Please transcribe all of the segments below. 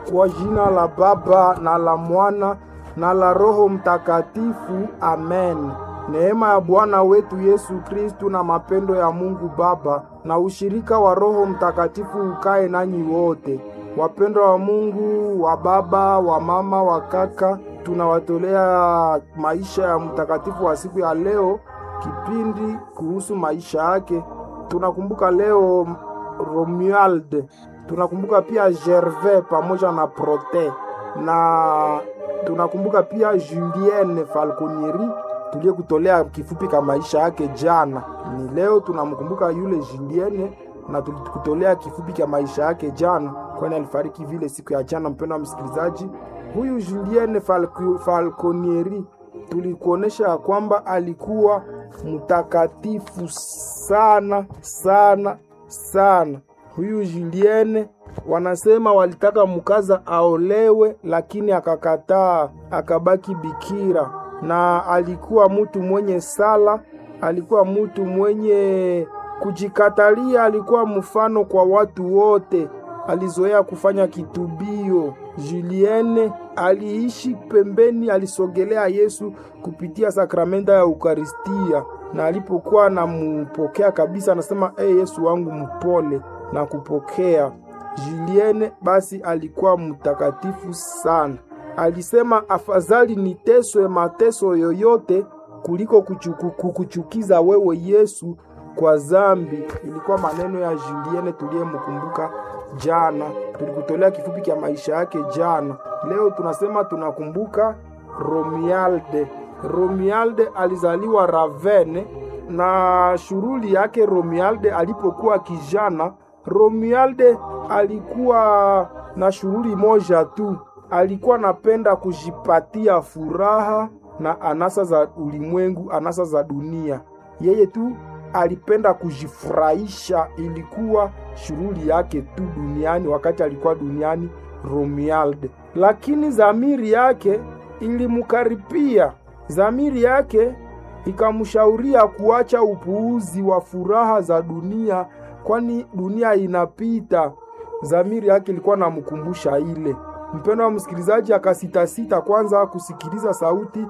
Kwa jina la Baba na la Mwana na la Roho Mtakatifu, amen. Neema ya Bwana wetu Yesu Kristu na mapendo ya Mungu Baba na ushirika wa Roho Mtakatifu ukae nanyi wote. Wapendwa wa Mungu, wa baba, wa mama, wa kaka, tunawatolea maisha ya mtakatifu wa siku ya leo, kipindi kuhusu maisha yake. Tunakumbuka leo Romuald, tunakumbuka pia Gervais pamoja na Prote, na tunakumbuka pia Julienne Falconieri tuliyekutolea kifupi ka maisha yake jana. Ni leo tunamkumbuka yule Julienne na tulikutolea kifupi cha maisha yake jana, kwani alifariki vile siku ya jana. Mpendwa wa msikilizaji, huyu Julienne Falco, Falconieri tulikuonesha ya kwamba alikuwa mtakatifu sana sana sana. Huyu Julienne wanasema walitaka mkaza aolewe, lakini akakataa, akabaki bikira, na alikuwa mtu mwenye sala, alikuwa mtu mwenye kujikatalia, alikuwa mfano kwa watu wote. Alizoea kufanya kitubio. Julienne aliishi pembeni, alisogelea Yesu kupitia sakramenta ya Eukaristia, na alipokuwa anampokea kabisa, anasema e, Yesu wangu mpole na kupokea. Julienne basi alikuwa mtakatifu sana. Alisema afadhali niteswe mateso yoyote kuliko kuchuku, kukuchukiza wewe Yesu kwa zambi. Ilikuwa maneno ya Julienne tuliyemkumbuka jana, tulikutolea kifupi cha maisha yake jana. Leo tunasema tunakumbuka Romualde. Romualde alizaliwa Ravene, na shughuli yake Romualde alipokuwa kijana, Romualde alikuwa na shughuli moja tu, alikuwa napenda kujipatia furaha na anasa za ulimwengu, anasa za dunia. Yeye tu alipenda kujifurahisha, ilikuwa shughuli yake tu duniani wakati alikuwa duniani Romuald. Lakini zamiri yake ilimkaripia, zamiri yake ikamshauria kuacha upuuzi wa furaha za dunia, kwani dunia inapita. Zamiri yake ilikuwa namkumbusha ile. Mpendo wa msikilizaji, akasitasita kwanza kusikiliza sauti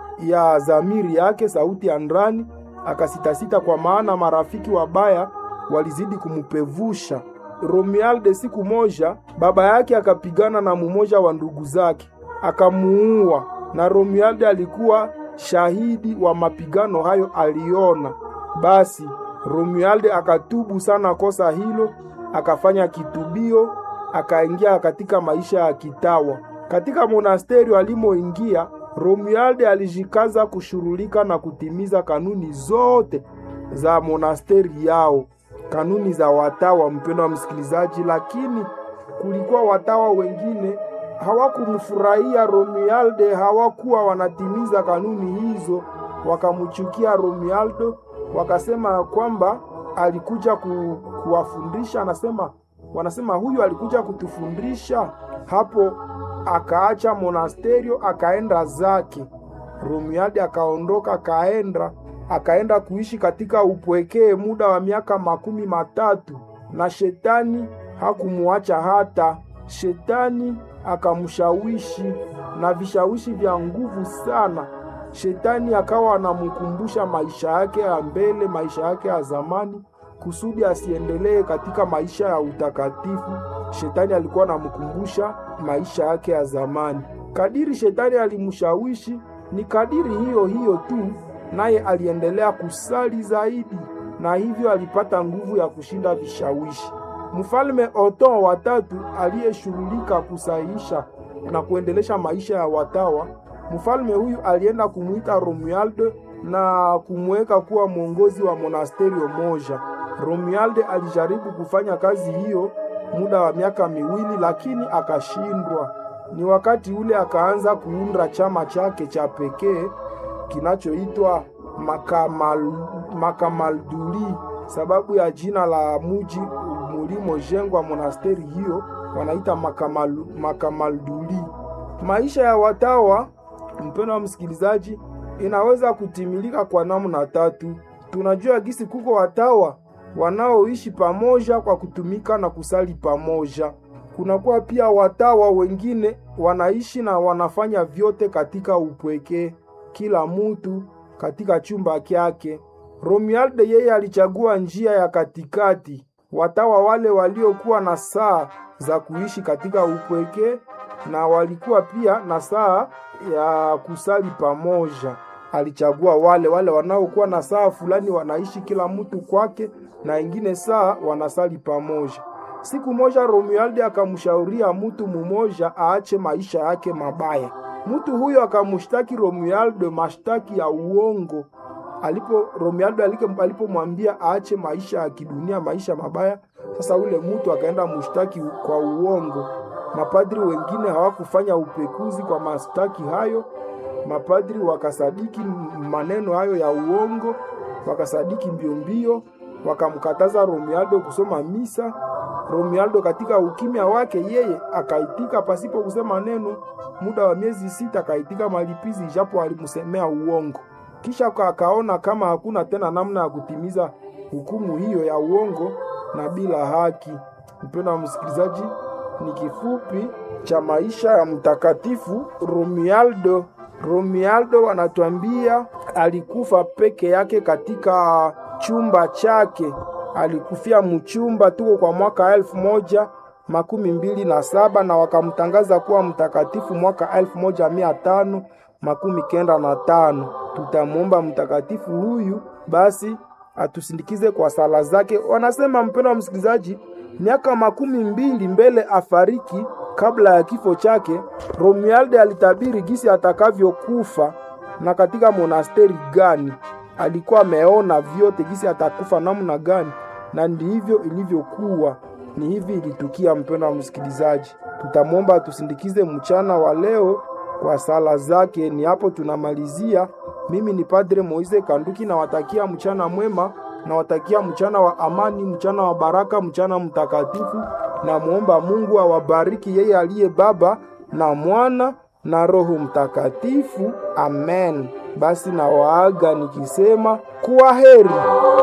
ya zamiri yake, sauti ya ndani akasitasita kwa maana marafiki wabaya walizidi kumupevusha. Romualde siku moja baba yake akapigana na mumoja wa ndugu zake akamuua, na Romualde alikuwa shahidi wa mapigano hayo, aliona. Basi Romualde akatubu sana kosa hilo, akafanya kitubio, akaingia katika maisha ya kitawa. Katika monasteri alimoingia Romualde alijikaza kushurulika na kutimiza kanuni zote za monasteri yao, kanuni za watawa, mpendo wa msikilizaji. Lakini kulikuwa watawa wengine hawakumfurahia Romualde, hawakuwa wanatimiza kanuni hizo, wakamchukia Romualdo, wakasema kwamba alikuja ku, kuwafundisha. Anasema wanasema huyu alikuja kutufundisha hapo akaacha monasterio akaenda zake. Romualdi akaondoka akaenda akaenda kuishi katika upwekee muda wa miaka makumi matatu, na shetani hakumuacha hata. Shetani akamshawishi na vishawishi vya nguvu sana. Shetani akawa anamkumbusha maisha yake ya mbele, maisha yake ya zamani, kusudi asiendelee katika maisha ya utakatifu. Shetani alikuwa anamkumbusha maisha yake ya zamani. Kadiri shetani alimshawishi, ni kadiri hiyo hiyo tu, naye aliendelea kusali zaidi, na hivyo alipata nguvu ya kushinda vishawishi. Mfalme Oton wa tatu aliyeshughulika kusahihisha na kuendelesha maisha ya watawa, mfalme huyu alienda kumwita Romualde na kumweka kuwa mwongozi wa monasterio moja. Romualde alijaribu kufanya kazi hiyo muda wa miaka miwili lakini akashindwa. Ni wakati ule akaanza kuunda chama chake cha pekee kinachoitwa Makamal, Makamalduli, sababu ya jina la muji mulimojengwa monasteri hiyo wanaita Makamal, Makamalduli. Maisha ya watawa, mpendo wa msikilizaji, inaweza kutimilika kwa namna tatu. Tunajua gisi kuko watawa wanaoishi pamoja kwa kutumika na kusali pamoja. Kunakuwa pia watawa wengine wanaishi na wanafanya vyote katika upweke, kila mtu katika chumba kyake. Romualde yeye alichagua njia ya katikati. Watawa wale waliokuwa na saa za kuishi katika upweke na walikuwa pia na saa ya kusali pamoja. Alichagua wale wale wanaokuwa na saa fulani wanaishi kila mtu kwake, na ingine saa wanasali pamoja. Siku moja Romualdi akamshauria mtu mmoja aache maisha yake mabaya. Mtu huyo akamshtaki Romualdo mashtaki ya uongo. Alipo Romualdo alipomwambia aache maisha ya kidunia, maisha mabaya, sasa ule mtu akaenda mshtaki kwa uongo. Mapadri wengine hawakufanya upekuzi kwa mashtaki hayo. Mapadri wakasadiki maneno hayo ya uongo, wakasadiki mbio mbio, wakamkataza Romualdo kusoma misa. Romualdo katika ukimya wake yeye akaitika pasipo kusema neno. Muda wa miezi sita akaitika malipizi, japo alimsemea uongo. Kisha akaona kama hakuna tena namna ya kutimiza hukumu hiyo ya uongo na bila haki. Mpendwa wa msikilizaji, ni kifupi cha maisha ya mtakatifu Romualdo. Romualdo wanatuambia alikufa peke yake katika chumba chake, alikufia mchumba tuko kwa mwaka elfu moja makumi mbili na saba na wakamtangaza kuwa mtakatifu mwaka elfu moja mia tano makumi kenda na tano. Tutamwomba mtakatifu huyu basi atusindikize kwa sala zake. Wanasema mpendwa wa msikilizaji, miaka makumi mbili mbele afariki, kabla ya kifo chake, Romualde alitabiri gisi atakavyokufa na katika monasteri gani. Alikuwa ameona vyote gisi atakufa namna gani, na ndivyo ilivyokuwa. Ni hivi ilitukia. Mpendwa wa msikilizaji, tutamwomba atusindikize mchana wa leo kwa sala zake. Ni hapo tunamalizia. Mimi ni Padre Moise Kanduki, nawatakia mchana mwema, nawatakia mchana wa amani, mchana wa baraka, mchana mtakatifu. Namwomba Mungu awabariki yeye aliye Baba na Mwana na Roho Mtakatifu. Amen. Basi nawaaga nikisema kuwa heri.